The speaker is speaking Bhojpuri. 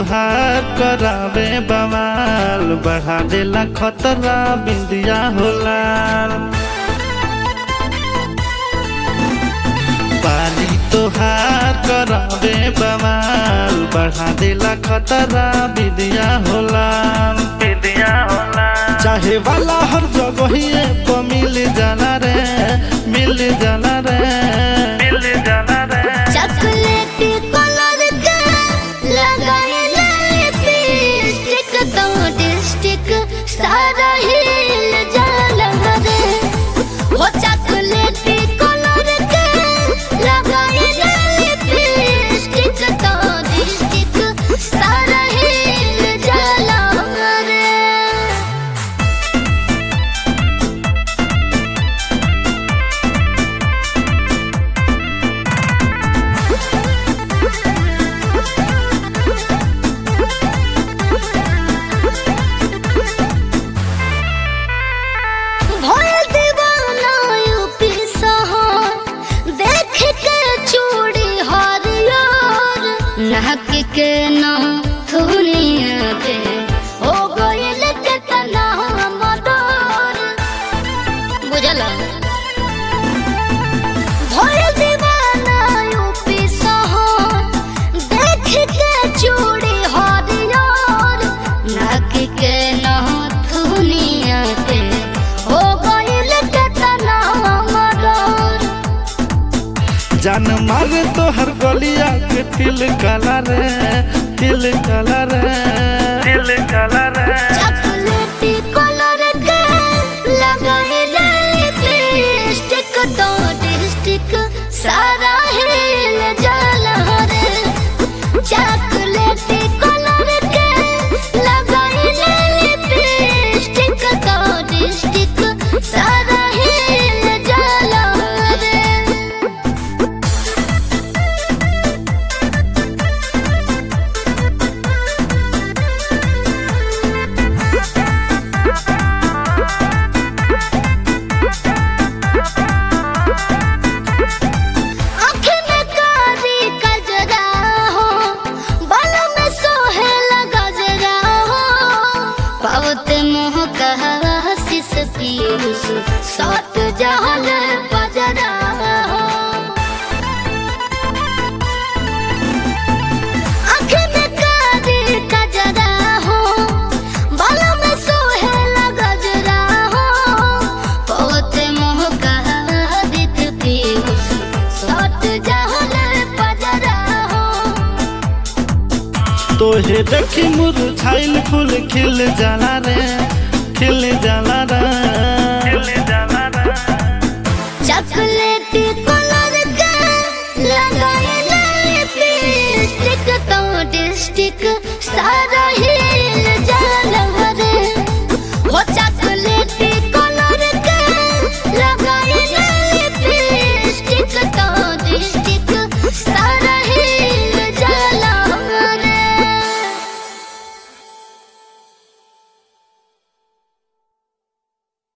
तोहार करावे बवाल बढ़ा देला खतरा बिंदिया होला बाली तोहार करावे बवाल बढ़ा देला खतरा बिंदिया होला बिंदिया होला चाहे वाला हर जगह पे मिल जाना रे मिल जाना रे मिल जाना रे चॉकलेटी कलर का लगाए लिपस्टिक तो डिस्टिक सारा हिल जाला रे वो चॉकलेटी कलर का लगाए लिपस्टिक तो डिस्टिक सारा हिल जाला रे भोल दीवाना यूपी सहार देख के चूड़ी हरियर नाक के ना धुनिया के हो गइल के तना मदर बुझला भोल दीवाना यूपी सहार देख के चूड़ी हरियर नाक के ना धुनिया के हो गइल के तना मदर जान मारे तो हर गलिया के तिल काला रे तिल काला रे तिल काला रे चॉकलेटी कलर के लगाए लिपस्टिक तो डिस्टिक सारा हिल जाला रे चॉकलेटी कलर के लगाए लिपस्टिक तो डिस्टिक सारा हिल जाला रे आँख में कारी कजरा हो बाल में सोहेला गजरा हो पावते मोह कहा शिस पीयूष सात जहल बजरा हो आँख में कारी कजरा हो बाल में सोहेला गजरा हो पावते मोह कहा दित पीयूष सात जहल बजरा हो तोहे देखी मुरझाइल फूल खिल जाला रे खिल जाला